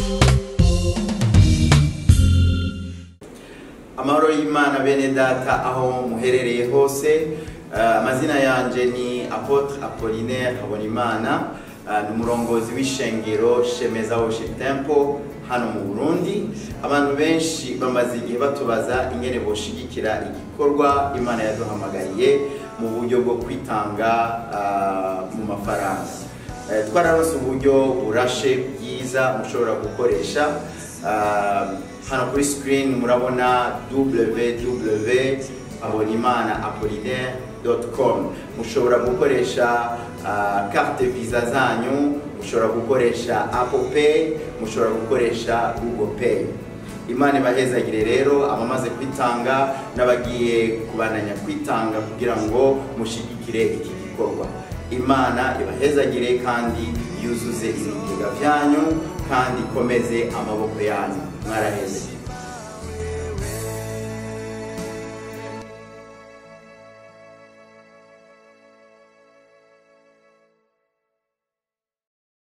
amahoro y'imana bene data aho muherereye hose Uh, amazina yanje ni apotre apollinaire habonimana uh, ni umurongozi w'ishengero shemeza worship temple hano mu burundi abantu benshi bamaze igihe batubaza ingene boshigikira igikorwa imana yaduhamagariye mu buryo bwo kwitanga uh, mu mafaranga uh, twararonse uburyo burashe bwiza mushobora gukoresha uh, hano kuri screen murabona www abonimana apollinaire.com mushobora gukoresha uh, carte visa zanyu mushobora gukoresha apple pay mushobora gukoresha google pay imana ibahezagire rero abamaze kwitanga n'abagiye kubananya kwitanga kugira ngo mushigikire iki gikorwa imana ibahezagire kandi yuzuze ibigega byanyu kandi ikomeze amaboko yanyu mwaraheze